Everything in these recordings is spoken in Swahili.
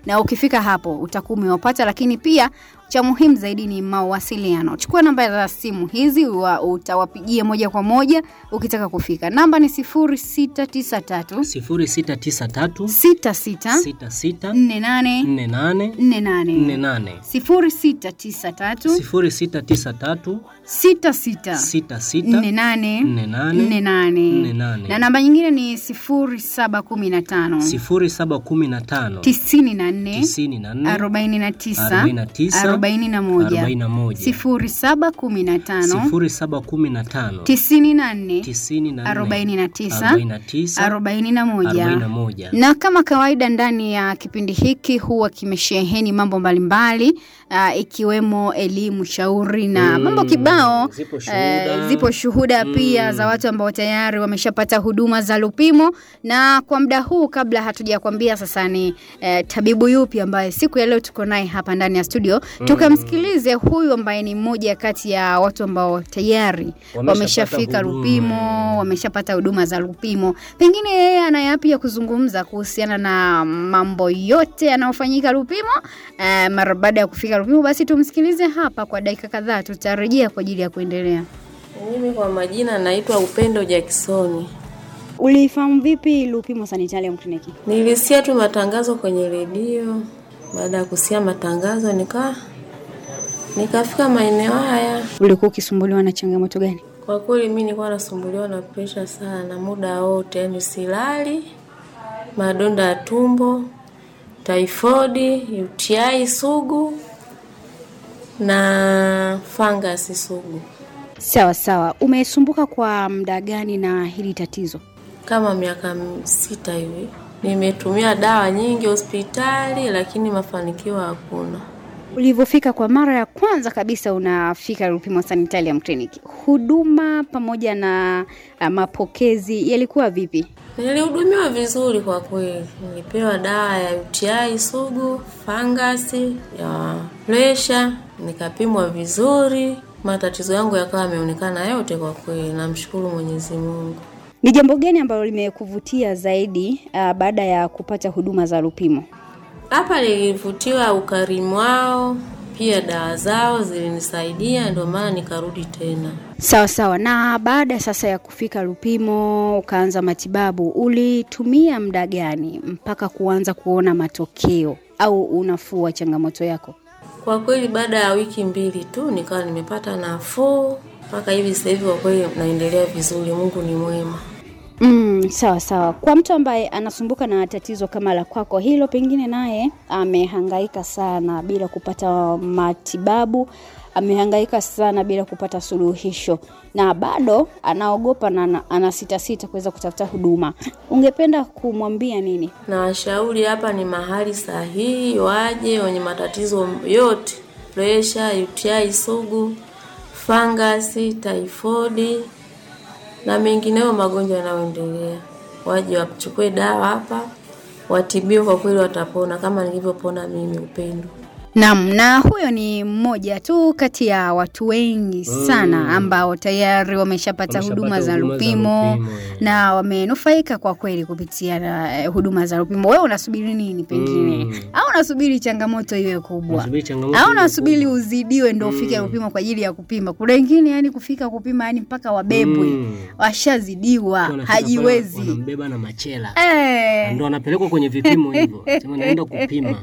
na ukifika hapo utakuwa umewapata, lakini pia cha muhimu zaidi ni mawasiliano. Chukua namba za simu hizi wa, utawapigia moja kwa moja ukitaka kufika. Namba ni 0693 0693 66 66 48 48 48 48 0693 0693 66 66 48 48 48 48. na namba nyingine ni 0715 0715 94 94 49 49 41 41 0715 0715 94 94 49 49 41 41 na kama kawaida ndani ya kipindi hiki huwa kimesheheni mambo mbalimbali uh, ikiwemo elimu shauri na Mm, mambo kibao zipo eh, shuhuda. zipo shuhuda pia za watu ambao tayari wameshapata huduma za Lupimo na kwa muda huu kabla hatujakwambia sasa ni eh, tabibu yupi ambaye siku ya leo tuko naye hapa ndani ya studio tukamsikilize huyu ambaye ni mmoja kati ya watu ambao tayari Wameshapata wameshafika huduma. Lupimo wameshapata huduma za Lupimo. Pengine yeye ana yapi ya kuzungumza kuhusiana na mambo yote yanayofanyika Lupimo. Uh, mara baada ya kufika Lupimo, basi tumsikilize hapa kwa dakika kadhaa, tutarejea kwa ajili ya kuendelea. Mimi kwa majina naitwa Upendo Jacksoni. Ulifahamu vipi Lupimo Sanitarium Clinic? Nilisikia tu matangazo kwenye redio. Baada ya kusikia matangazo nika nikafika maeneo haya. Ulikuwa ukisumbuliwa na changamoto gani? Kwa kweli mimi nilikuwa nasumbuliwa na presha sana muda wote, yani silali, madonda ya tumbo, taifodi, UTI sugu na fangasi sugu. Sawa sawa. Umesumbuka kwa muda gani na hili tatizo? kama miaka m- sita hivi. Nimetumia dawa nyingi hospitali, lakini mafanikio hakuna. Ulivyofika kwa mara ya kwanza kabisa unafika Lupimo Sanitarium Clinic, huduma pamoja na uh, mapokezi yalikuwa vipi? Nilihudumiwa vizuri kwa kweli. Nilipewa dawa ya UTI sugu, fangasi, ya presha, nikapimwa vizuri. Matatizo yangu yakawa yameonekana yote kwa kweli. Namshukuru Mwenyezi Mungu. Ni jambo gani ambalo limekuvutia zaidi uh, baada ya kupata huduma za Lupimo? Hapa nilivutiwa ukarimu wao, pia dawa zao zilinisaidia, ndio maana nikarudi tena. Sawa sawa. Na baada sasa ya kufika Lupimo ukaanza matibabu, ulitumia muda gani mpaka kuanza kuona matokeo au unafuu wa changamoto yako? Kwa kweli baada ya wiki mbili tu nikawa nimepata nafuu mpaka hivi sasa hivi, kwa kweli naendelea vizuri. Mungu ni mwema. Mm, sawa sawa. Kwa mtu ambaye anasumbuka na tatizo kama la kwako hilo, pengine naye amehangaika sana bila kupata matibabu, amehangaika sana bila kupata suluhisho, na bado anaogopa na ana- anasitasita kuweza kutafuta huduma, ungependa kumwambia nini? Na washauri hapa ni mahali sahihi, waje wenye matatizo yote, presha, UTI sugu, fangasi, taifodi na mengineyo magonjwa yanayoendelea, waje wachukue dawa hapa, watibiwe. Kwa kweli watapona kama nilivyopona mimi, Upendo. Naam, na huyo ni mmoja tu kati ya watu wengi sana ambao tayari wameshapata Wameshapata huduma za huduma za Lupimo Lupimo, eh. na wamenufaika kwa kweli kupitia na, eh, huduma za Lupimo. Wewe unasubiri nini pengine? Mm. Au unasubiri changamoto iwe kubwa? Unasubiri changamoto Au iwe unasubiri uzidiwe ndio ufike Lupimo kwa ajili ya kupima? Kuna wengine yani kufika kupima yani mpaka wabebwe. Mm. Washazidiwa, Wanafika hajiwezi. pale, Wanambeba na machela Eh. ndo wanapelekwa kwenye vipimo hivyo, sema naenda kupima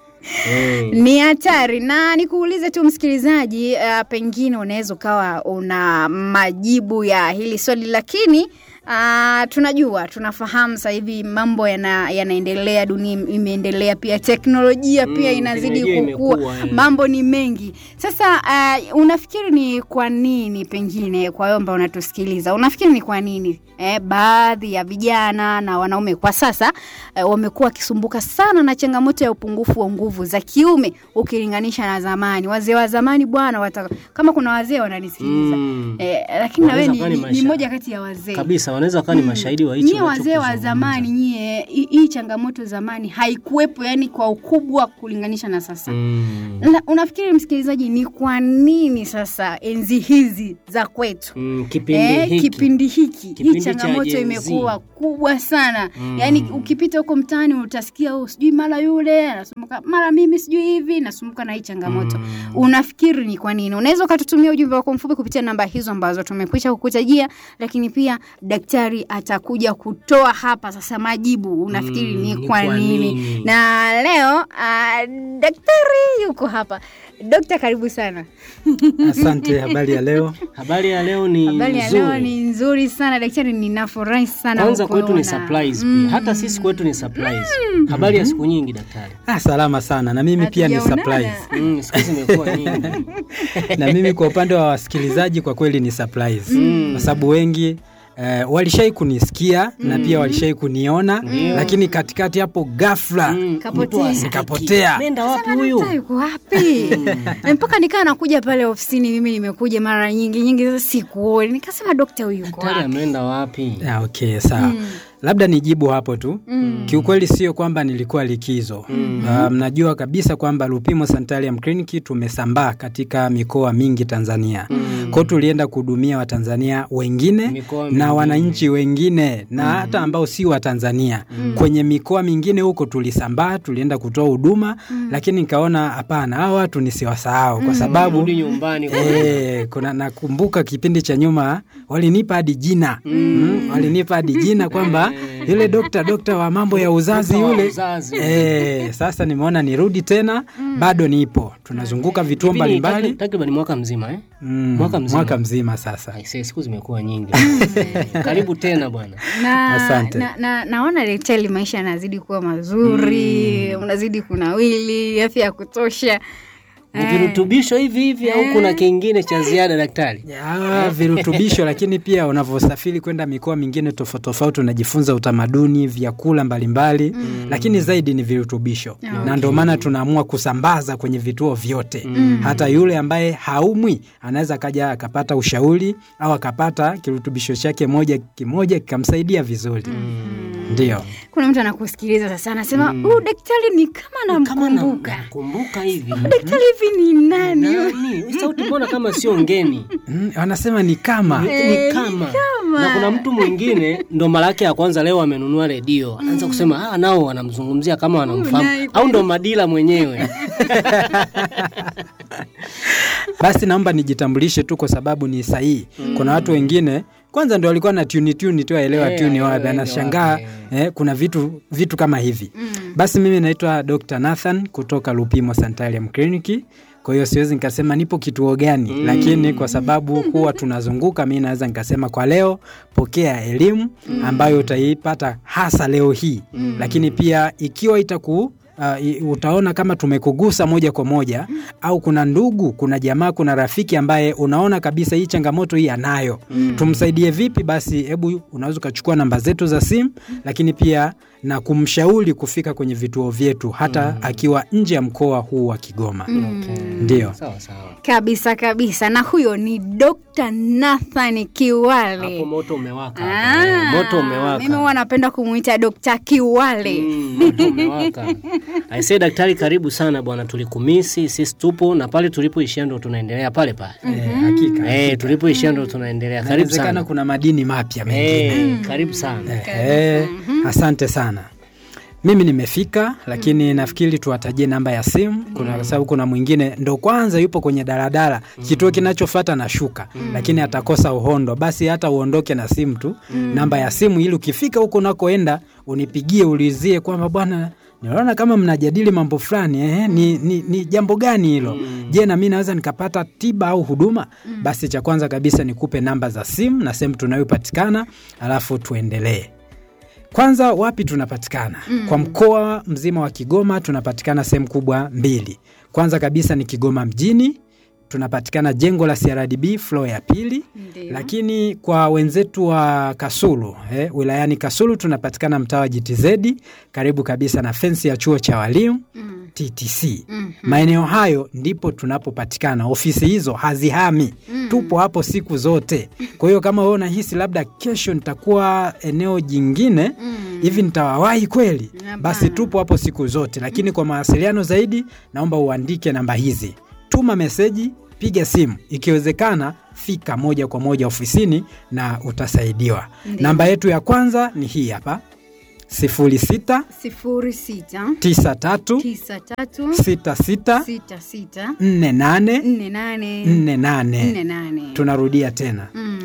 Eh. ni hatari na nikuulize tu msikilizaji uh, pengine unaweza ukawa una majibu ya hili swali lakini Uh, tunajua tunafahamu sasa hivi mambo yana, yanaendelea dunia imeendelea pia teknolojia pia Mm, inazidi teknolojia kukua imekua, eh. mambo ni mengi sasa uh, unafikiri ni kwa nini pengine kwa wewe ambao unatusikiliza unafikiri ni kwa nini eh, baadhi ya vijana na wanaume kwa sasa eh, wamekuwa wakisumbuka sana na changamoto ya upungufu wa nguvu za kiume ukilinganisha na zamani wazee wa zamani bwana wata, kama kuna wazee wananisikiliza Mm. eh, lakini na wewe Wanaweza ni, kuwa ni ni, ni maisha. moja kati ya wazee kabisa wanaweza wakawa ni mashahidi wa hicho nyie wazee wa unachokizungumza. zamani nyie hi- hii changamoto zamani haikuwepo yani kwa ukubwa kulinganisha na sasa Mm. La, unafikiri msikilizaji ni kwa nini sasa enzi hizi za kwetu Mm, kipindi Eh, hiki kipindi hiki Kipindi hii cha changamoto Gen Z. imekuwa kubwa sana Mm. yaani ukipita huko mtaani utasikia oh, sijui mara yule anasumbuka mara mimi sijui hivi nasumbuka na hii changamoto Mm. unafikiri ni kwa nini unaweza ukatutumia ujumbe wako mfupi kupitia namba hizo ambazo tumekwisha kukutajia lakini pia daktari atakuja kutoa hapa sasa majibu unafikiri Mm, ni ni kwa kwa nini nini? na leo uh, daktari yuko hapa dokta karibu sana Asante, habari ya leo. habari ya leo ni habari ya nzuri. leo ni nzuri sana daktari ninafurahi sana kwanza kwetu ni kukuona. surprise pia hata sisi kwetu ni surprise habari ya siku nyingi daktari Ah, salama sana na mimi pia ni Hatujaonana. surprise. mm, siku hizi imekuwa nyingi na mimi kwa upande wa wasikilizaji kwa kweli ni surprise kwa sababu wengi Eh, walishai kunisikia na pia walishai kuniona lakini katikati hapo ghafla Mm, Kapotea. mtu asiki. Nikapotea. nenda wapi Sasa huyu daktari yuko wapi Na mpaka nikaa nakuja pale ofisini mimi nimekuja mara nyingi nyingi sasa sikuoni nikasema dokta huyu yuko daktari wapi ameenda wapi Ah, okay sawa labda nijibu hapo tu kiukweli sio kwamba nilikuwa likizo Ah, mnajua kabisa kwamba lupimo sanitarium clinic tumesambaa katika mikoa mingi tanzania kwao tulienda kuhudumia watanzania wengine Mikoa na mingine. wananchi wengine na hata ambao si wa tanzania kwenye mikoa mingine huko tulisambaa tulienda kutoa huduma lakini nikaona hapana hawa watu nisiwasahau kwa sababu rudi nyumbani kwa Eh, kuna nakumbuka kipindi cha nyuma walinipa hadi jina mm. walinipa hadi jina kwamba yule dokta dokta wa mambo ya uzazi Dokta wa yule uzazi. eh, sasa nimeona nirudi tena bado nipo tunazunguka vituo Kipindi takri- mbalimbali takriban mwaka mzima eh? mm, mwaka mzima. mwaka mzima sasa Aisee, siku zimekuwa nyingi karibu tena bwana na, Asante. na, na, naona daktari maisha yanazidi kuwa mazuri unazidi kunawili afya ya kutosha ni virutubisho hivi hivi au kuna kingine cha ziada daktari ya, virutubisho lakini pia unavyosafiri kwenda mikoa mingine tofauti tofauti unajifunza utamaduni vyakula mbalimbali mm. lakini zaidi ni virutubisho na ndio maana tunaamua kusambaza kwenye vituo vyote mm. hata yule ambaye haumwi anaweza akaja akapata ushauri au akapata kirutubisho chake moja kimoja kikamsaidia vizuri mm. ndio kuna mtu anakusikiliza sasa anasema huyu daktari ni kama kama namkumbuka kumbuka hivi daktari hivi ni nani nani Hii sauti mbona kama sio ngeni mm, wanasema ni kama ni kama na kuna mtu mwingine ndo mara yake ya kwanza leo amenunua redio anaanza kusema ah, nao wanamzungumzia kama wanamfahamu au ndo madila mwenyewe basi naomba nijitambulishe tu kwa sababu ni sahihi kuna watu wengine kwanza ndo walikuwa na tuni tuni tu aelewa Eh, tuni aelewa wapi waende anashangaa wapi, eh, kuna vitu vitu kama hivi basi mimi naitwa dr nathan kutoka lupimo sanitarium clinic kwa hiyo siwezi nikasema nipo kituo gani lakini kwa sababu huwa tunazunguka mi naweza nikasema kwa leo pokea elimu ambayo utaipata hasa leo hii lakini pia ikiwa itaku Uh, i- utaona kama tumekugusa moja kwa moja au kuna ndugu kuna jamaa kuna rafiki ambaye unaona kabisa hii changamoto hii anayo tumsaidie vipi basi hebu unaweza ukachukua namba zetu za simu lakini pia na kumshauri kufika kwenye vituo vyetu hata akiwa nje ya mkoa huu wa kigoma ndio sawa sawa kabisa kabisa na huyo ni dr nathan kiwale hapo moto umewaka Ah, hapo. Eh, moto umewaka mimi huwa napenda kumwita dokta kiwale Mm, moto umewaka aisee daktari karibu sana bwana tulikumisi sisi tupo na pale tulipoishia ndo tunaendelea pale pale eh, hakika eh, tulipoishia ndo tunaendelea karibu inawezekana sana kuna madini mapya mengine eh, karibu sana Eh, asante sana mimi nimefika lakini nafikiri tuwatajie namba ya simu kuna kwa sababu kuna mwingine ndo kwanza yupo kwenye daladala kituo kinachofata na shuka lakini atakosa uhondo basi hata uondoke na simu tu namba ya simu ili ukifika huko unakoenda unipigie ulizie kwamba bwana ninaona kama mnajadili mambo fulani eh, ni, ni, ni jambo gani hilo je na mi naweza nikapata tiba au huduma basi cha kwanza kabisa nikupe namba za simu na sehemu tunayopatikana alafu tuendelee kwanza wapi tunapatikana mm. kwa mkoa mzima wa kigoma tunapatikana sehemu kubwa mbili kwanza kabisa ni kigoma mjini tunapatikana jengo la crdb flo ya pili Ndio. lakini kwa wenzetu wa kasulu eh, wilayani kasulu tunapatikana mtaa wa jtz karibu kabisa na fensi ya chuo cha walimu Mm. TTC. Maeneo hayo ndipo tunapopatikana. Ofisi hizo hazihami, tupo hapo siku zote. Kwa hiyo kama wewe unahisi labda kesho nitakuwa eneo jingine hivi nitawawahi kweli, basi tupo hapo siku zote. Lakini kwa mawasiliano zaidi, naomba uandike namba hizi, tuma meseji, piga simu, ikiwezekana fika moja kwa moja ofisini na utasaidiwa. Namba yetu ya kwanza ni hii hapa 06 sifuri sita 93 tisa tatu 66 sita sita 48 nne nane 48. nne nane Tunarudia tena Mm.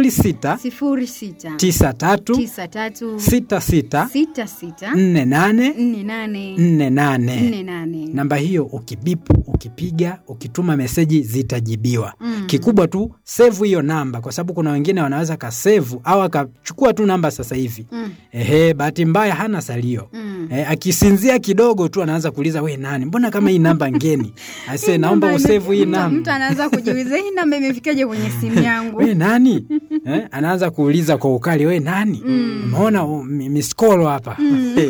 06 sifuri sita 93 tisa tatu 66 sita sita 48 nne nane 48. nne nane Namba hiyo ukibipu, ukipiga, ukituma meseji zitajibiwa. Kikubwa tu sevu hiyo namba, kwa sababu kuna wengine wanaweza kasevu au akachukua tu namba sasa hivi Mm. ehe, bahati mbaya hana salio Mm. Eh, akisinzia kidogo tu anaanza kuuliza we nani, mbona kama hii namba ngeni? Ase, naomba Namba usevu hii ime- mtu- namba Mtu anaanza kujiuliza hii namba imefikaje kwenye simu yangu? we nani eh, anaanza kuuliza kwa ukali we nani umeona mm. miskolo hapa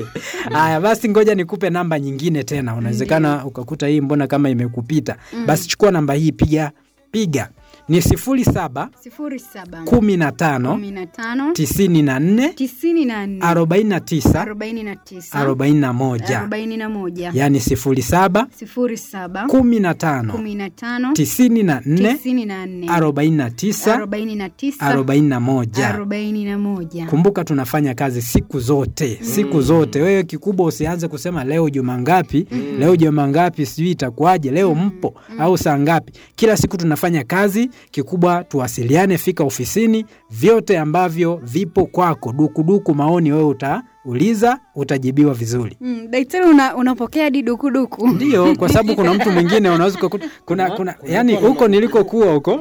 haya basi ngoja nikupe namba nyingine tena unawezekana ukakuta hii mbona kama imekupita basi chukua namba hii piga piga ni sifuri saba sifuri saba kumi na tano kumi na tano tisini na nne tisini na nne arobaini na tisa arobaini na tisa arobaini na moja arobaini na moja yaani sifuri saba sifuri saba kumi na tano kumi na tano tisini na nne tisini na nne arobaini na tisa arobaini na tisa arobaini na moja arobaini na moja kumbuka tunafanya kazi siku zote siku zote wewe kikubwa usianze kusema leo juma ngapi leo juma ngapi sijui itakuwaje leo mpo au saa ngapi kila siku tunafanya kazi kikubwa tuwasiliane fika ofisini vyote ambavyo vipo kwako dukuduku maoni wewe utauliza utajibiwa vizuri Mm, daktari una, unapokea hadi dukuduku ndio kwa sababu kuna mtu mwingine unaweza ukakuta kuna, kuna yani huko nilikokuwa huko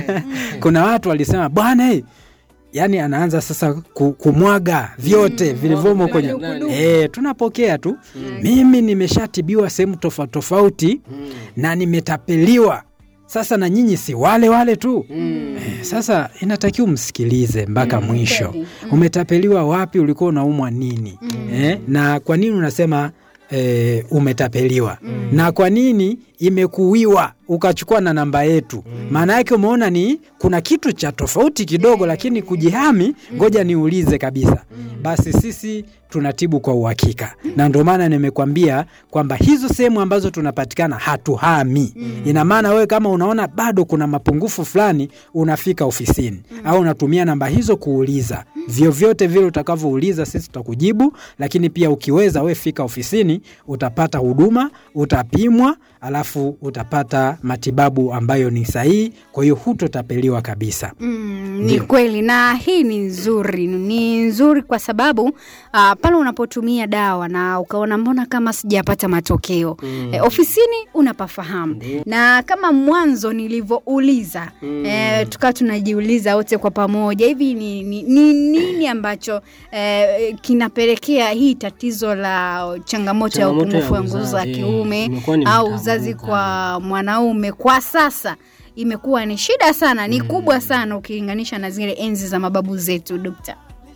kuna watu walisema bwana hey, yani anaanza sasa ku, kumwaga vyote vilivyomo kwenye e, tunapokea tu mimi nimeshatibiwa sehemu tofauti tofauti na nimetapeliwa sasa na nyinyi si wale wale tu e, sasa inatakiwa umsikilize mpaka mwisho umetapeliwa wapi ulikuwa unaumwa nini e, na kwa nini unasema e, umetapeliwa na kwa nini imekuwiwa ukachukua na namba yetu maana yake umeona ni kuna kitu cha tofauti kidogo lakini kujihami ngoja niulize kabisa basi sisi tunatibu kwa uhakika na ndio maana nimekwambia kwamba hizo sehemu ambazo tunapatikana hatuhami ina maana wewe kama unaona bado kuna mapungufu fulani unafika ofisini au unatumia namba hizo kuuliza vyovyote vile utakavyouliza sisi tutakujibu lakini pia ukiweza we fika ofisini utapata huduma utapimwa alafu utapata matibabu ambayo ni sahihi kwa hiyo hutotapeliwa kabisa Mm, ni Ndio. kweli na hii ni nzuri ni nzuri kwa sababu uh, pale unapotumia dawa na ukaona mbona kama sijapata matokeo mm. e, ofisini unapafahamu na kama mwanzo nilivyouliza mm. e, tukawa tunajiuliza wote kwa pamoja hivi ni, ni, ni nini ambacho e, kinapelekea hii tatizo la changamoto ya Changamoto ya upungufu wa nguvu za uzazi, kiume imekuwa ni au mtambuka. uzazi kwa mwanaume kwa sasa imekuwa ni shida sana ni kubwa sana ukilinganisha na zile enzi za mababu zetu dokta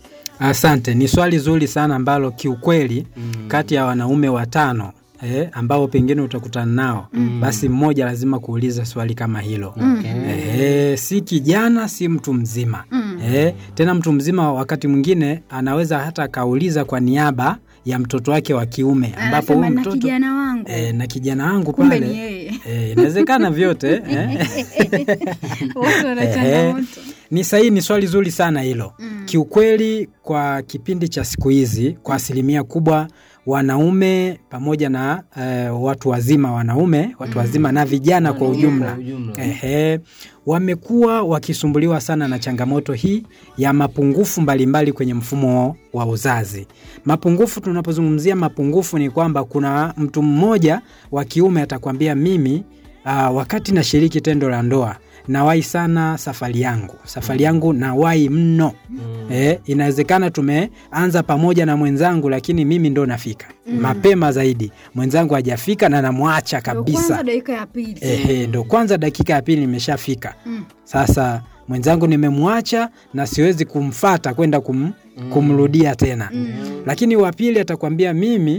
Asante, ni swali zuri sana ambalo kiukweli mm. kati ya wanaume watano eh, ambao pengine utakutana nao mm. basi mmoja lazima kuuliza swali kama hilo Okay. eh, si kijana si mtu mzima mm. eh, tena mtu mzima wakati mwingine anaweza hata akauliza kwa niaba ya mtoto wake wa kiume ambapo anasema huyu na mtoto kijana wangu E, na kijana wangu kumbe pale ni yeye eh, inawezekana vyote eh. wote wana Ehe. changamoto Ni sahihi, ni swali zuri sana hilo mm. Kiukweli, kwa kipindi cha siku hizi, kwa asilimia kubwa wanaume pamoja na eh, watu wazima wanaume watu wazima na vijana kwa ujumla Kwa ujumla. ehe, wamekuwa wakisumbuliwa sana na changamoto hii ya mapungufu mbalimbali kwenye mfumo wa uzazi. Mapungufu, tunapozungumzia mapungufu ni kwamba kuna mtu mmoja wa kiume atakwambia mimi uh, wakati nashiriki tendo la ndoa nawahi sana safari yangu safari yangu nawahi mno mm. eh, inawezekana tumeanza pamoja na mwenzangu lakini mimi ndo nafika mm. mapema zaidi mwenzangu hajafika na namwacha Ndio kabisa kwanza dakika ya pili Ehe, ndo kwanza dakika ya pili nimeshafika mm. sasa mwenzangu nimemwacha na siwezi kumfata kwenda kum, kumrudia tena mm. lakini wa pili atakwambia mimi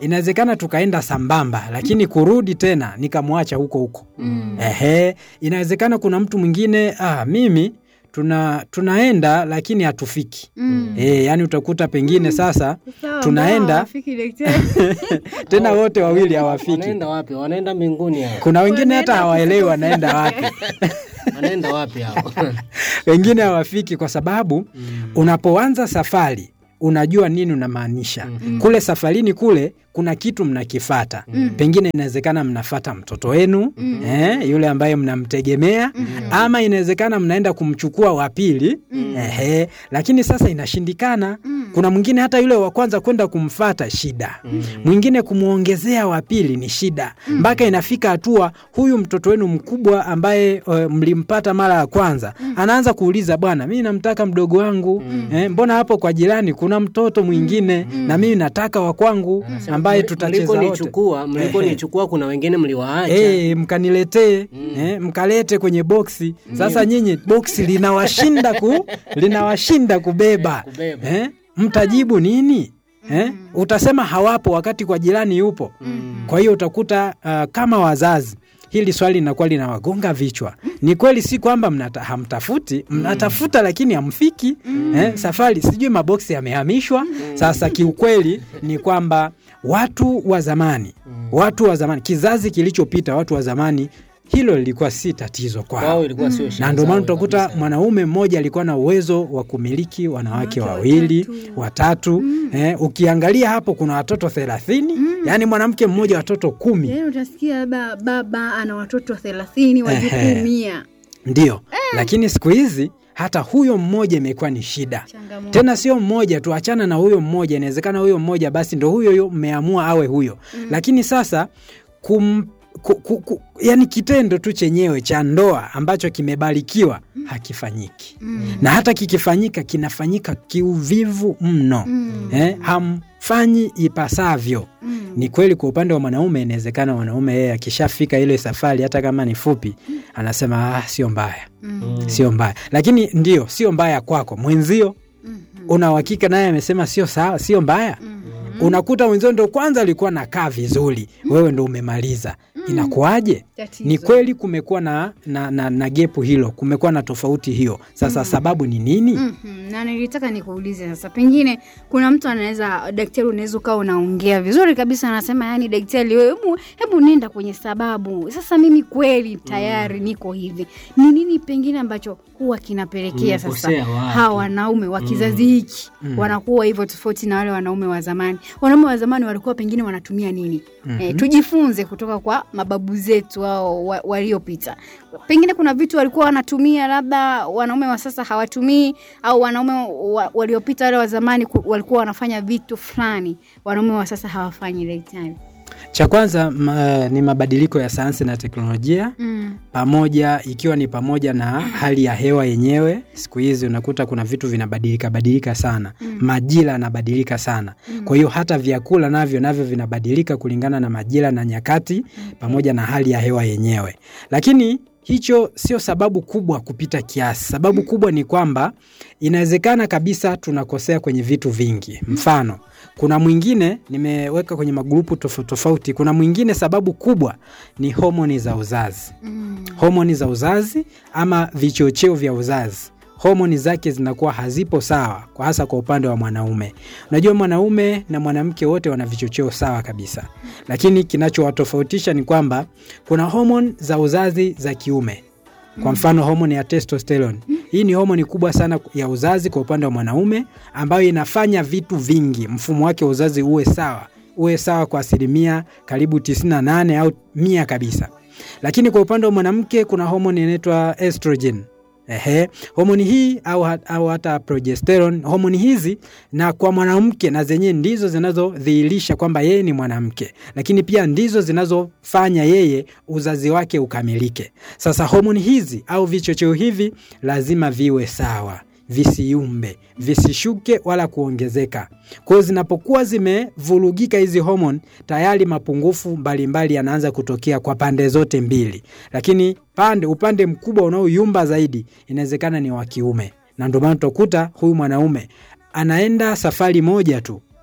inawezekana tukaenda sambamba lakini kurudi tena nikamwacha huko huko Mm. ehe inawezekana kuna mtu mwingine ah, mimi tuna tunaenda lakini hatufiki Mm. e, yani utakuta pengine sasa Sawa, tunaenda- mbona hawafiki daktari? tena wote wawili hawafiki wanaenda wapi wanaenda mbinguni hao kuna wengine hata Wanaenda hawaelewi wanaenda wapi wanaenda wapi hao wengine hawafiki kwa sababu Mm. unapoanza safari unajua nini unamaanisha Mhm. kule safarini kule kuna kitu mnakifata Mm. pengine inawezekana mnafata mtoto wenu Mm. eh, yule ambaye mnamtegemea Mm. ama inawezekana mnaenda kumchukua wa pili Mm. ehe, lakini sasa inashindikana Mm. kuna mwingine hata yule wa kwanza kwenda kumfata shida Mm. mwingine kumwongezea wa pili ni shida mpaka inafika hatua huyu mtoto wenu mkubwa ambaye uh, mlimpata mara ya kwanza anaanza kuuliza bwana mi namtaka mdogo wangu eh, mbona hapo kwa jirani kuna mtoto mwingine na mimi nataka wa kwangu ambaye tutacheza wote mlikonichukua mlikonichukua kuna wengine mliwaacha Eh, mkaniletee eh, mkalete kwenye boksi sasa nyinyi boksi linawashinda ku linawashinda kubeba kubeba. eh, mtajibu nini eh? utasema hawapo wakati kwa jirani yupo Mm. kwa hiyo utakuta uh, kama wazazi hili swali linakuwa linawagonga vichwa ni kweli si kwamba mnata, hamtafuti mnatafuta lakini hamfiki eh, safari sijui maboksi yamehamishwa sasa kiukweli ni kwamba watu wa zamani watu wa zamani kizazi kilichopita watu wa zamani hilo lilikuwa si tatizo kwao kwao ilikuwa sio shida na ndio maana zao utakuta kabisa. mwanaume mmoja alikuwa na uwezo wa kumiliki wanawake Wanawake wawili watatu. watatu eh, ukiangalia hapo kuna watoto thelathini yaani mwanamke mmoja watoto kumi Yaani utasikia labda baba ana watoto thelathini wajukuu Ehe. mia ndio lakini siku hizi hata huyo mmoja imekuwa ni shida changamoto tena sio mmoja tu achana na huyo mmoja inawezekana huyo mmoja basi ndo huyo huyo mmeamua awe huyo lakini sasa kum, ku, ku, ku, yani kitendo tu chenyewe cha ndoa ambacho kimebarikiwa hakifanyiki Mm. na hata kikifanyika kinafanyika kiuvivu mno Mm. eh, hamfanyi ipasavyo Mm. ni kweli kwa upande wa mwanaume inawezekana mwanaume yeye akishafika ile safari hata kama ni fupi anasema ah, sio mbaya Mm. sio mbaya lakini ndio sio mbaya kwako mwenzio Mhm. una uhakika naye amesema sio sawa sio mbaya Mhm. unakuta mwenzio ndo kwanza alikuwa nakaa vizuri wewe ndo umemaliza inakuwaje Tatizo. ni kweli kumekuwa na, na, na, na gepu hilo kumekuwa na tofauti hiyo sasa sababu ni nini Mhm. na nilitaka nikuulize sasa pengine kuna mtu anaweza daktari unaweza ukawa unaongea vizuri kabisa anasema yani daktari wewe hebu, hebu nenda kwenye sababu sasa mimi kweli tayari niko hivi ni nini pengine ambacho huwa kinapelekea sasa Mmekosea wapi? hawa wanaume wa kizazi hiki wanakuwa hivyo tofauti na wale wanaume wa zamani wanaume wa zamani walikuwa pengine wanatumia nini eh, tujifunze kutoka kwa mababu zetu ao wa, waliopita pengine kuna vitu walikuwa wanatumia labda wanaume wa sasa hawatumii au wanaume wa, waliopita wale wa zamani ku- walikuwa wanafanya vitu fulani wanaume wa sasa hawafanyi daktari cha kwanza ma, ni mabadiliko ya sayansi na teknolojia mm. pamoja ikiwa ni pamoja na hali ya hewa yenyewe siku hizi unakuta kuna vitu vinabadilika badilika sana mm. majira yanabadilika sana mm. kwa hiyo hata vyakula navyo navyo vinabadilika kulingana na majira na nyakati pamoja na hali ya hewa yenyewe lakini hicho sio sababu kubwa kupita kiasi sababu kubwa ni kwamba inawezekana kabisa tunakosea kwenye vitu vingi mfano kuna mwingine nimeweka kwenye magrupu tofauti tofauti kuna mwingine sababu kubwa ni homoni za uzazi Mm. homoni za uzazi ama vichocheo vya uzazi homoni zake zinakuwa hazipo sawa kwa hasa kwa upande wa mwanaume unajua mwanaume na mwanamke wote wana vichocheo sawa kabisa lakini kinachowatofautisha ni kwamba kuna homoni za uzazi za kiume kwa mfano homoni ya testosterone hii ni homoni kubwa sana ya uzazi kwa upande wa mwanaume ambayo inafanya vitu vingi mfumo wake wa uzazi uwe sawa uwe sawa kwa asilimia karibu 98 au mia kabisa lakini kwa upande wa mwanamke kuna homoni inaitwa estrogen Ehe, homoni hii au, ha- au hata progesterone, homoni hizi na kwa mwanamke na zenyewe ndizo zinazodhihirisha kwamba yeye ni mwanamke, lakini pia ndizo zinazofanya yeye uzazi wake ukamilike. Sasa homoni hizi au vichocheo hivi lazima viwe sawa, visiumbe, visishuke wala kuongezeka. Kwa hiyo zinapokuwa zimevurugika hizi homoni, tayari mapungufu mbalimbali yanaanza kutokea kwa pande zote mbili, lakini pande upande mkubwa unaoyumba zaidi inawezekana ni wa kiume, na ndio maana utakuta huyu mwanaume anaenda safari moja tu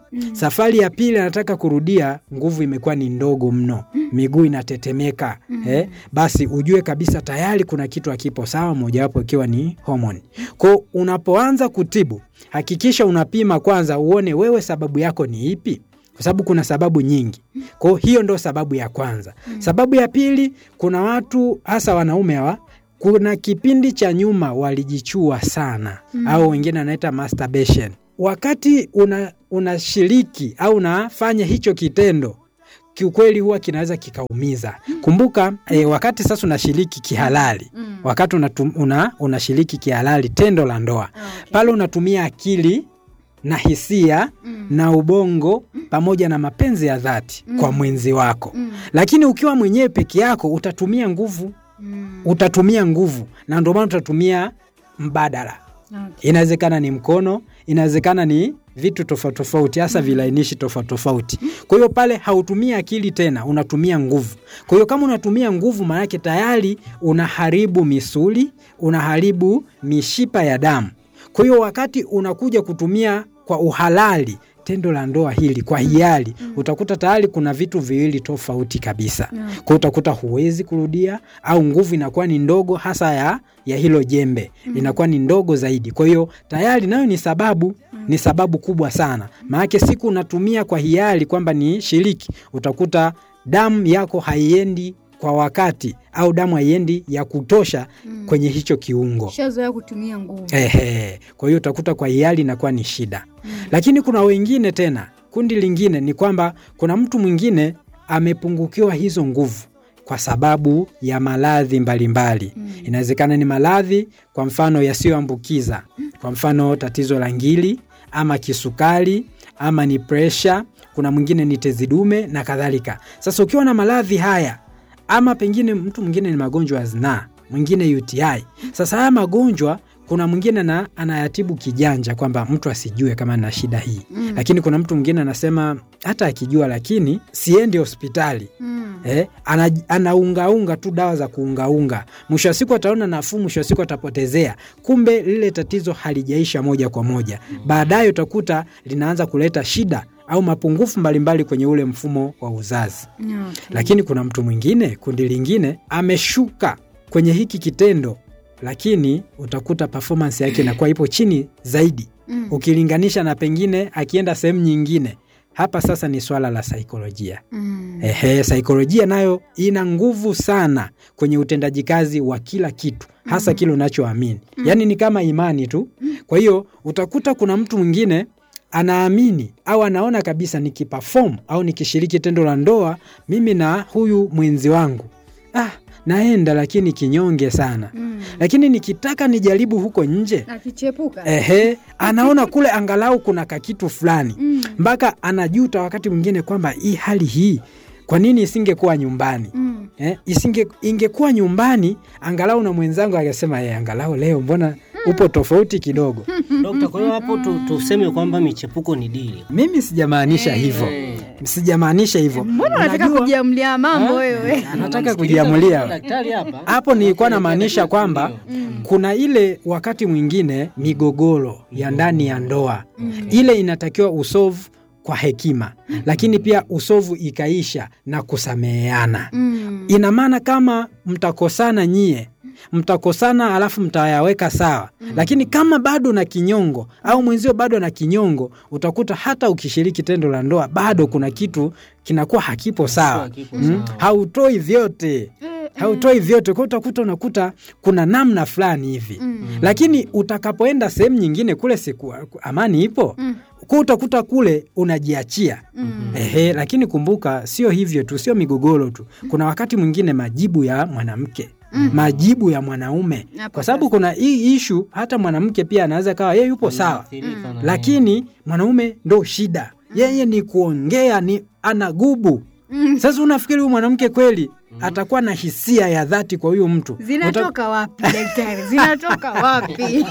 safari ya pili anataka kurudia, nguvu imekuwa ni ndogo mno, miguu inatetemeka eh, basi ujue kabisa tayari kuna kitu hakipo sawa, mojawapo ikiwa ni homoni. Kwa unapoanza kutibu, hakikisha unapima kwanza, uone wewe sababu yako ni ipi kwa sababu kuna sababu nyingi. Kwa hiyo ndo sababu ya kwanza. Sababu ya pili, kuna watu hasa wanaume hawa, kuna kipindi cha nyuma walijichua sana au wengine wanaita masturbation. Wakati una unashiriki au unafanya hicho kitendo kiukweli huwa kinaweza kikaumiza. Kumbuka eh, wakati sasa unashiriki kihalali, wakati unatum, una, unashiriki kihalali tendo la ndoa pale unatumia akili na hisia na ubongo pamoja na mapenzi ya dhati kwa mwenzi wako, lakini ukiwa mwenyewe peke yako utatumia nguvu, utatumia nguvu, na ndio maana utatumia mbadala. Inawezekana ni mkono, inawezekana ni vitu tofauti tofauti, hasa vilainishi tofauti tofauti. Kwa hiyo pale hautumii akili tena, unatumia nguvu. Kwa hiyo kama unatumia nguvu, maanake tayari unaharibu misuli, unaharibu mishipa ya damu. Kwa hiyo wakati unakuja kutumia kwa uhalali tendo la ndoa hili kwa hiari, utakuta tayari kuna vitu viwili tofauti kabisa. Kwa hiyo utakuta huwezi kurudia, au nguvu inakuwa ni ndogo, hasa ya, ya hilo jembe inakuwa ni ndogo zaidi. Kwa hiyo tayari nayo ni sababu ni sababu kubwa sana, maanake siku unatumia kwa hiari kwamba ni shiriki, utakuta damu yako haiendi kwa wakati au damu haiendi ya kutosha kwenye hicho kiungo. shazoea kutumia nguvu Ehe, kwa hiyo utakuta kwa hiari inakuwa ni shida. Lakini kuna wengine tena, kundi lingine ni kwamba kuna mtu mwingine amepungukiwa hizo nguvu kwa sababu ya maradhi mbalimbali. Inawezekana ni maradhi kwa mfano yasiyoambukiza, kwa mfano tatizo la ngili ama kisukari ama ni presha, kuna mwingine ni tezi dume na kadhalika. Sasa ukiwa na maradhi haya ama pengine mtu mwingine ni magonjwa ya zinaa, mwingine UTI. Sasa haya magonjwa kuna mwingine na anayatibu kijanja kwamba mtu asijue kama na shida hii mm. Lakini kuna mtu mwingine anasema hata akijua, lakini siendi hospitali mm. Eh, ana, anaungaunga tu dawa za kuungaunga, mwisho wa siku ataona nafuu, mwisho wa siku atapotezea, kumbe lile tatizo halijaisha moja kwa moja. Baadaye utakuta linaanza kuleta shida au mapungufu mbalimbali kwenye ule mfumo wa uzazi okay. lakini kuna mtu mwingine, kundi lingine, ameshuka kwenye hiki kitendo, lakini utakuta performance yake inakuwa ipo chini zaidi Mm. ukilinganisha na pengine akienda sehemu nyingine. Hapa sasa ni swala la saikolojia. Mm. Ehe, saikolojia nayo ina nguvu sana kwenye utendaji kazi wa kila kitu, hasa kile unachoamini. Yaani ni kama imani tu. Kwa hiyo utakuta kuna mtu mwingine anaamini au anaona kabisa nikiperform au nikishiriki tendo la ndoa mimi na huyu mwenzi wangu ah, naenda lakini kinyonge sana Mm. lakini nikitaka nijaribu huko nje akichepuka ehe, anaona kule angalau kuna kakitu fulani Mm. mpaka anajuta wakati mwingine kwamba hii hali hii kwa nini isingekuwa nyumbani Mm. eh, isinge, ingekuwa nyumbani angalau na mwenzangu akasema eh, angalau leo mbona upo tofauti kidogo Dokta, kwa hiyo hapo tu, tuseme kwamba michepuko ni dili. mimi sijamaanisha hivyo sijamaanisha hivyo mbona unataka Unajua, kujiamlia mambo wewe anataka kujiamulia Daktari hapa hapo nilikuwa namaanisha kwamba kuna ile wakati mwingine migogoro ya ndani ya ndoa ile inatakiwa usovu kwa hekima, lakini pia usovu ikaisha na kusameheana. Mm. Ina maana kama mtakosana nyie mtakosana alafu mtayaweka sawa lakini kama bado na kinyongo au mwenzio bado na kinyongo utakuta hata ukishiriki tendo la ndoa bado kuna kitu kinakuwa hakipo sawa hakipo mm? sawa. hautoi vyote hautoi vyote kwa utakuta unakuta kuna namna fulani hivi lakini utakapoenda sehemu nyingine kule siku amani ipo Mm. kwa utakuta kule unajiachia Ehe, lakini kumbuka sio hivyo tu, sio migogoro tu. Kuna wakati mwingine majibu ya mwanamke majibu ya mwanaume, Hapo kwa sababu kuna hii ishu, hata mwanamke pia anaweza kawa yeye yupo sawa, Athirika na- lakini mwanaume ndo shida, yeye ni kuongea, ni anagubu. Sasa unafikiri huyu mwanamke kweli atakuwa na hisia ya dhati kwa huyu mtu? Uta- zinatoka wapi daktari zinatoka wapi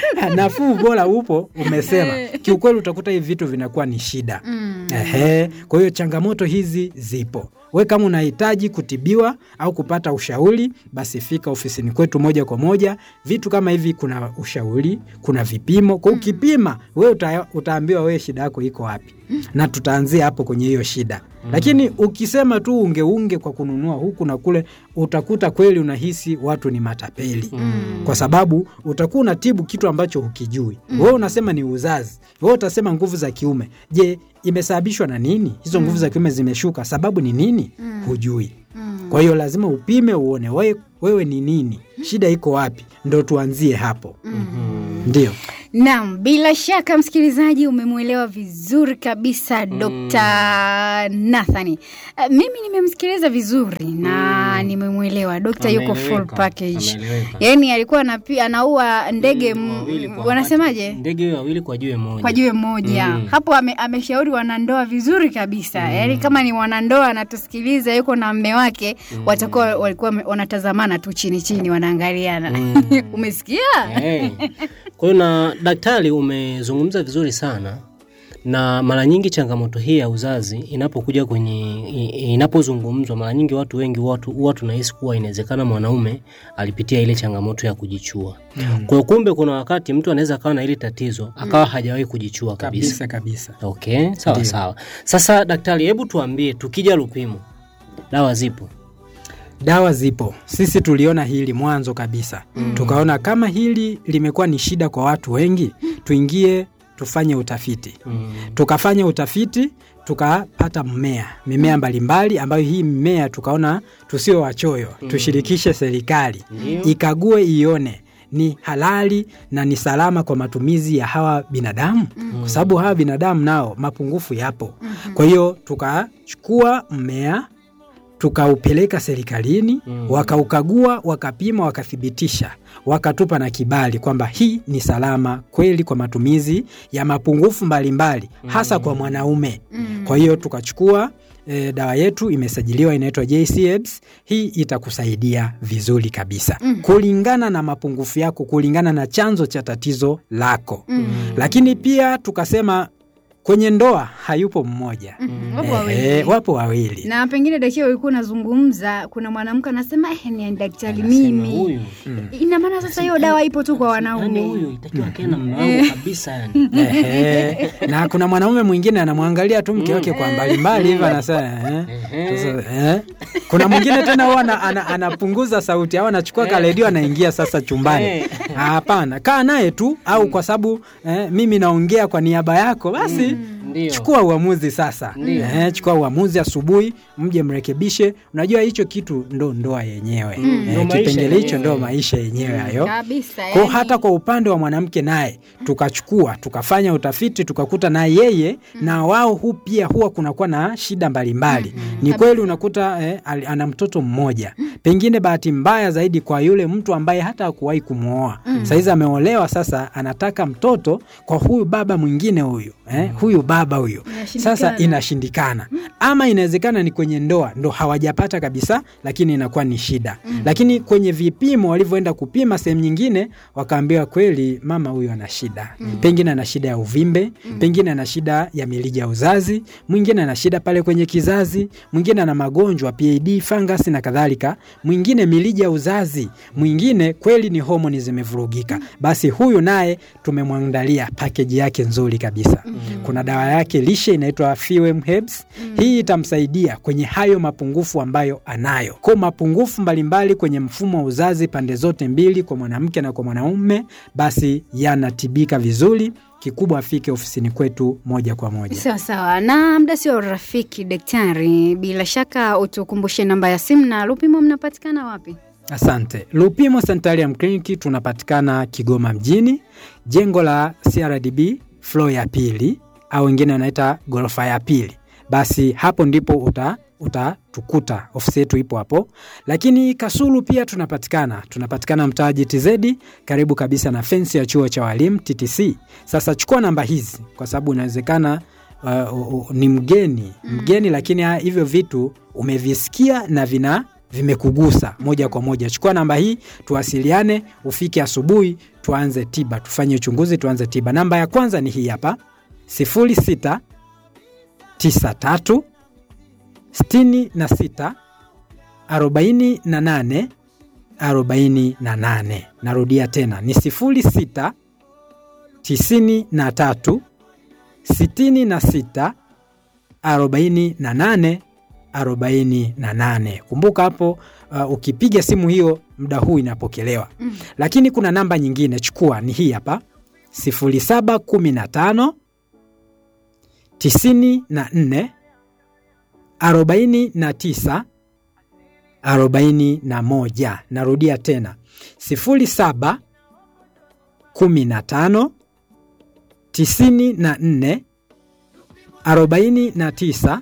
nafuu bora upo umesema. Kiukweli utakuta hivi vitu vinakuwa ni shida. Mm. Ehe, kwa hiyo changamoto hizi zipo. we kama unahitaji kutibiwa au kupata ushauri, basi fika ofisini kwetu moja kwa moja. Vitu kama hivi, kuna ushauri, kuna vipimo. Kwa ukipima we uta, utaambiwa wewe shida yako iko wapi, na tutaanzia hapo kwenye hiyo shida. Lakini ukisema tu ungeunge kwa kununua huku na kule, utakuta kweli unahisi watu ni matapeli kwa sababu utakuwa unatibu kitu ambacho hukijui. Wewe unasema ni uzazi, wewe utasema nguvu za kiume. Je, imesababishwa na nini? Hizo nguvu za kiume zimeshuka, sababu ni nini? Hujui. Kwa hiyo lazima upime uone wewe, wewe ni nini, shida iko wapi, ndo tuanzie hapo. Ndio. Naam, bila shaka msikilizaji, umemwelewa vizuri kabisa Dr. Nathani. Uh, mimi nimemsikiliza vizuri na nimemwelewa Dr. yuko full Ameeleweka, package. ameeleweka. Yaani alikuwa anapi, anaua ndege m- Wawili kwa wanasemaje? ndege wawili kwa jiwe moja. kwa jiwe moja Mm. hapo ame, ameshauri wanandoa vizuri kabisa yaani kama ni wanandoa anatusikiliza yuko na mme wake watakuwa walikuwa wame- wanatazamana tu chini chini wanaangaliana umesikia Eh. Kwa hiyo na daktari, umezungumza vizuri sana, na mara nyingi changamoto hii ya uzazi inapokuja kwenye i- inapozungumzwa, mara nyingi watu wengi watu huwa tunahisi kuwa inawezekana mwanaume alipitia ile changamoto ya kujichua. Kwa hiyo kumbe, kuna wakati mtu anaweza akawa na ile tatizo akawa hajawahi kujichua kabisa. Kabisa kabisa. Okay, sawa Ndiyo. sawa. Sasa daktari, hebu tuambie, tukija Lupimo dawa zipo? Dawa zipo. Sisi tuliona hili mwanzo kabisa, tukaona kama hili limekuwa ni shida kwa watu wengi, tuingie tufanye utafiti. Mm. Tukafanya utafiti tukapata mmea mimea mbalimbali, ambayo hii mmea tukaona tusio wachoyo, tushirikishe serikali Ndiyo. ikague, ione ni halali na ni salama kwa matumizi ya hawa binadamu, kwa sababu hawa binadamu nao mapungufu yapo. Kwa hiyo tukachukua mmea tukaupeleka serikalini Mm. wakaukagua, wakapima, wakathibitisha, wakatupa na kibali kwamba hii ni salama kweli kwa matumizi ya mapungufu mbalimbali hasa kwa mwanaume. Kwa hiyo tukachukua e, dawa yetu imesajiliwa, inaitwa JCEBS. Hii itakusaidia vizuri kabisa kulingana na mapungufu yako, kulingana na chanzo cha tatizo lako. Lakini pia tukasema kwenye ndoa hayupo mmoja, wapo wawili. Ehe, wapo wawili na pengine daktari ulikuwa unazungumza kuna mwanamke anasema eh, ni daktari Anasema mimi huyu ina maana sasa hiyo dawa ipo tu kwa yani wanaume huyu itakiwa akae na mume wangu kabisa yani. Ehe. na kuna mwanaume mwingine anamwangalia tu mke wake kwa mbalimbali hivyo anasema eh. Sasa, eh. kuna mwingine tena huwa ana- ana- anapunguza sauti au anachukua karedio anaingia sasa chumbani Eh. Ah, hapana kaa naye tu au kwa sababu eh, mimi naongea kwa niaba yako basi Ndio. chukua uamuzi sasa eh, chukua uamuzi asubuhi mje mrekebishe unajua hicho kitu ndo ndoa yenyewe Ndo eh, maisha kipengele hicho yenyewe. ndo maisha yenyewe hayo kabisa kwa yani. hata kwa upande wa mwanamke naye tukachukua tukafanya utafiti tukakuta na yeye na wao hu pia huwa kunakuwa na shida mbalimbali. Ni kweli unakuta eh, ali- ana mtoto mmoja, pengine bahati mbaya zaidi kwa yule mtu ambaye hata hakuwahi kumwoa saizi ameolewa, sasa anataka mtoto kwa huyu baba mwingine huyu eh, huyu baba huyu Inashindikana. sasa inashindikana, ama inawezekana ni kwenye ndoa ndo hawajapata kabisa, lakini inakuwa ni shida. Lakini kwenye vipimo walivyoenda kupima sehemu nyingine, wakaambiwa kweli mama huyu ana shida, pengine ana shida ya uvimbe, pengine ana shida ya mirija ya uzazi, mwingine ana shida pale kwenye kizazi, mwingine ana magonjwa PID, fungus na kadhalika, mwingine mirija ya uzazi, mwingine kweli ni homoni zimevurugika. Basi huyu naye tumemwandalia pakeji yake nzuri kabisa. Kuna dawa yake lishe inaitwa Fewem Herbs. Hii itamsaidia kwenye hayo mapungufu ambayo anayo, kwa mapungufu mbalimbali kwenye mfumo wa uzazi pande zote mbili, kwa mwanamke na kwa mwanaume, basi yanatibika vizuri. Kikubwa afike ofisini kwetu moja kwa moja. Sawa sawa, na muda sio rafiki. Daktari, bila shaka utukumbushe namba ya simu na Lupimo mnapatikana wapi? Asante. Lupimo Sanitarium Clinic tunapatikana Kigoma mjini, jengo la CRDB floor ya pili, au wengine wanaita ghorofa ya pili. Basi hapo ndipo uta utatukuta ofisi yetu ipo hapo, lakini Kasulu pia tunapatikana, tunapatikana mtaa GTZ karibu kabisa na fensi ya chuo cha walimu TTC. Sasa chukua namba hizi kwa sababu inawezekana uh, uh, ni mgeni mgeni, lakini ha, hivyo vitu umevisikia na vina vimekugusa moja kwa moja. Chukua namba hii tuwasiliane, ufike asubuhi, tuanze tiba, tufanye uchunguzi, tuanze tiba. Namba ya kwanza ni hii hapa, 06 93 sitini na sita arobaini na nane arobaini na nane. Narudia tena ni sifuri sita tisini na tatu sitini na sita arobaini na nane arobaini na nane. Kumbuka hapo uh, ukipiga simu hiyo muda huu inapokelewa Mm. lakini kuna namba nyingine chukua ni hii hapa 0715 94 49 41. Narudia tena 07 15 94 49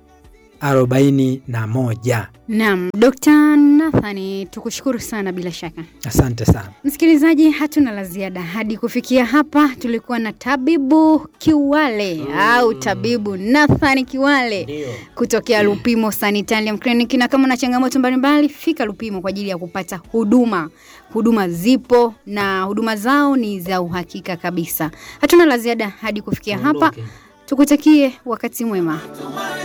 41. Naam, Dr. Nathani, tukushukuru sana bila shaka. Asante sana. Msikilizaji, hatuna la ziada hadi kufikia hapa. Tulikuwa na tabibu Kiwale au tabibu Nathan Kiwale Ndio. kutokea Lupimo Sanitarium Clinic, na kama una changamoto mbalimbali, fika Lupimo kwa ajili ya kupata huduma. Huduma zipo na huduma zao ni za uhakika kabisa. Hatuna la ziada hadi kufikia hapa. Tuondoke. Tukutakie wakati mwema.